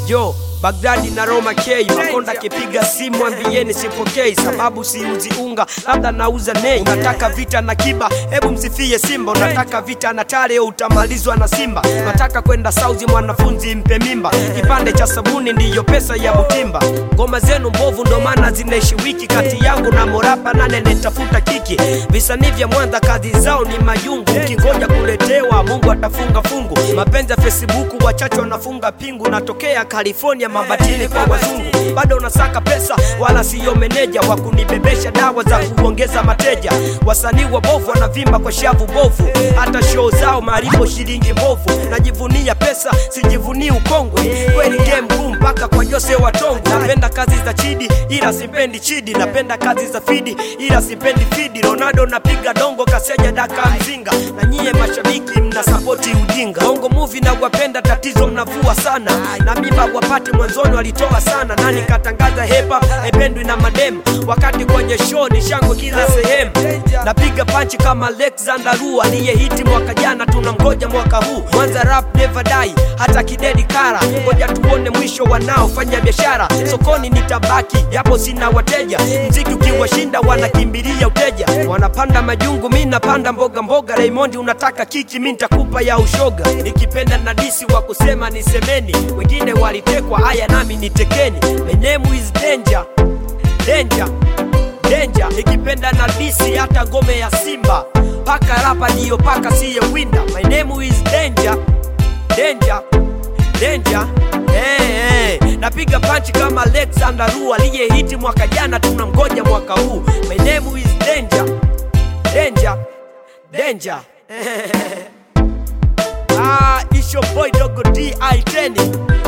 yo Bagdadi na Roma K Makonda kipiga simu ambieni sipokei, sababu siuzi unga, labda nauza nei. Unataka vita na Kiba, hebu msifie Simba. Unataka vita na Tare, utamalizwa na Simba. Unataka kwenda Sauzi, mwanafunzi mpe mimba. Kipande cha sabuni ndiyo pesa ya Butimba. Ngoma zenu mbovu, ndo maana zinaishi wiki. Kati yangu na Morapa nane nitafuta kiki. Visanii vya Mwanza kazi zao ni mayungu, ukingoja kuletewa Mungu atafunga fungu. Mapenzi ya Facebook wachache wanafunga pingu. Natokea California mabatili kwa wazungu, bado unasaka pesa, wala siyo meneja wa kunibebesha dawa za kuongeza mateja. Wasanii wabovu wanavimba kwa shavu bovu, hata show zao maripo shilingi mbovu. Najivunia pesa, sijivunii ukongwe, kweli game ngumu mpaka kwa Jose Watongo. Napenda kazi za Chidi ila sipendi Chidi, napenda kazi za Fidi ila sipendi Fidi. Ronaldo napiga dongo, kaseja daka mzinga, na nyie mashabiki mna sapoti ujinga. Bongo movie na wapenda, tatizo mnavua sana, na mimba wapate mwanzoni walitoa sana, nani katangaza hepa haipendwi na mademu, wakati kwenye show ni shangwe kila sehemu. Napiga panchi kama Alexander Ru aliyehiti mwaka jana, tunamgoja mwaka huu. Mwanza rap never die, hata kidedi kara, ngoja tuone mwisho wanaofanya biashara sokoni. Nitabaki yapo sina wateja, mziki ukiwashinda wanakimbilia uteja, wanapanda majungu, mi napanda mboga mboga. Raymond unataka kiki, mi nitakupa ya ushoga, nikipenda na disi wa kusema nisemeni, wengine walitekwa, haya nami nitekeni. My name is danger, danger, danger, nikipenda na disi hata ngome ya Simba, paka rapa ndiyo paka siye winda. My name is danger, danger, danger Hey, hey. Napiga panchi kama Alexander Ru aliyehiti mwaka jana, tunamgoja mwaka huu. My name is danger, danger, danger. ah, it's your boy Dogo D I10